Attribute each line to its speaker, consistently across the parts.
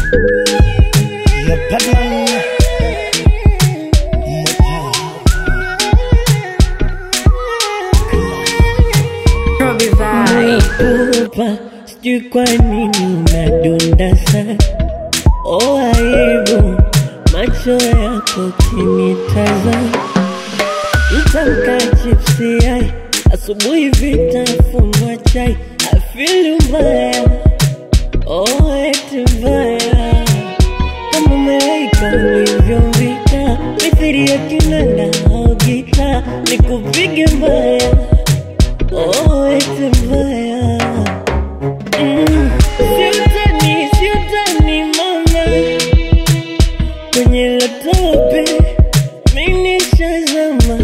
Speaker 1: Yeah, Batman. Mopa.
Speaker 2: Robbie Vibe.
Speaker 3: Kupa, sijui kwa nini unadunda sana. Oh, aibu macho yako kinitazama, mtamka chipsi yai asubuhi, vitafunwa chai, afili mbaya oh, eti mbaya kama umeweka ulivyovika, mithiri ya kinanda au gita, nikupige mbaya oh, eti mbaya Mm, siutani, siutani mama, kwenye latope mimi shazama,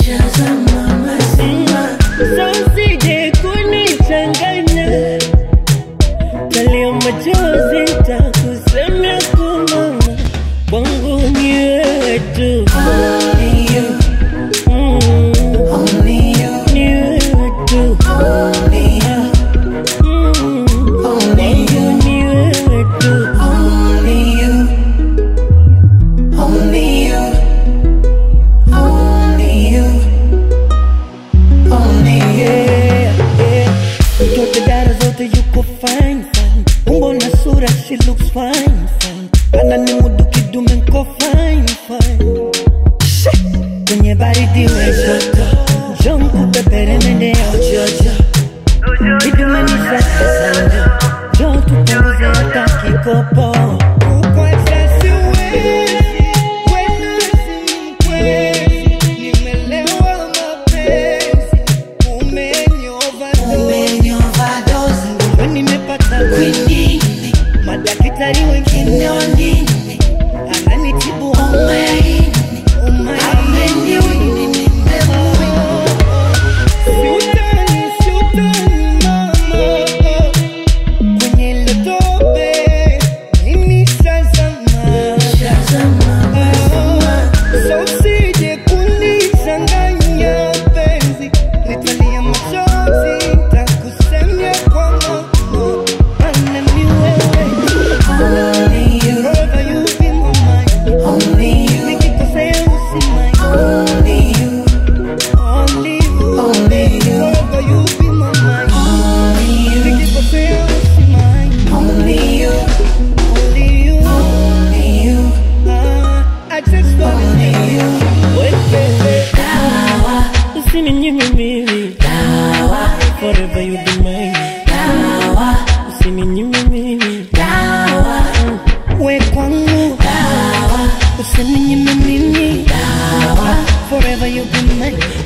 Speaker 3: Mm, so usije kunichanganya, talia machozi takusemea kumama, kwangu ni wewe tu Mm, ni wewe tu Mm, kwangu ni wewe tu Yeah, yeah. Mtoto dada zote yuko fine fine, umbo na sura she looks fine fine, ana ni mudu kidume nko fine fine. She, kwenye baridi we joto, njoo nikupepere mende ya ujojo, kidume ni safi sana, njoo tupunguze hata kikopo.
Speaker 1: Uko excess uwezi, wezi, wezi. Nimelewa mapenzi, umenioverdose. Ndio nimepata kwinini, madaktari wengine ananitibu umaini, umaini. Siutani, siutani mama, kwenye ile tope mimi shazama. So usije kunichanganya penzi, nitalia machozi, nitakusemea kwa moyo, maana ni wewe. Forever you be my mind. Nikikosea usimai. Only you. Forever you be my mind. Nikikosea usimai. Only you. Ah, I just wanna you.
Speaker 3: Wewe, usininyime mimi, forever you be mine. Usininyime mimi,
Speaker 1: We kwangu. Usininyime mimi. Forever you be mine.